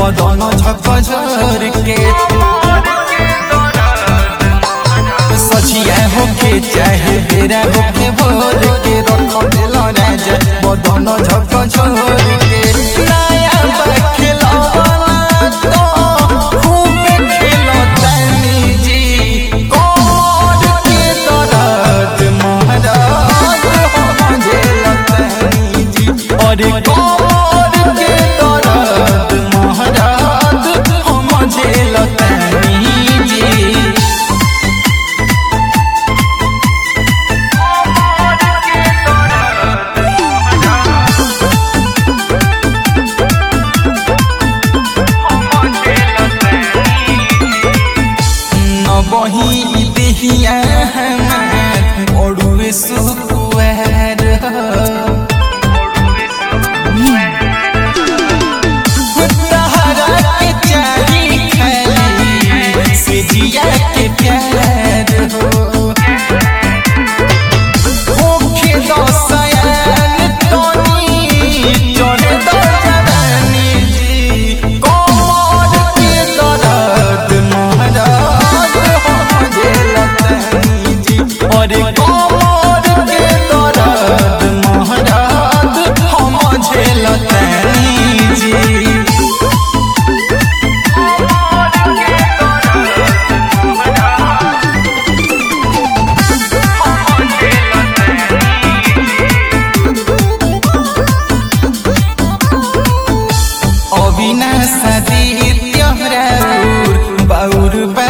बदन झक झर के सचिया होके चाहे बेरा होके भोर के रख दिल राजा बदन झक झर के नया बखेलौना तो खूब खेलतानी जी कोर के दर्द महाराज हम झेलतानी जी अरे कोर के दर्द महाराज हम झेलतानी जी नबही देहिया हमार ओड़ुए सुकुआर तहरा के चाही खाली से जिया के प्यार हो होखे दसयान तोनी चढ़ दो जवानी जी कोमर के दर्द महाराज हम झेलतानी जी अरे कोमर के दर्द महाराज हम झेलतानी जी अविनाश आदित्य राउर बाउर बा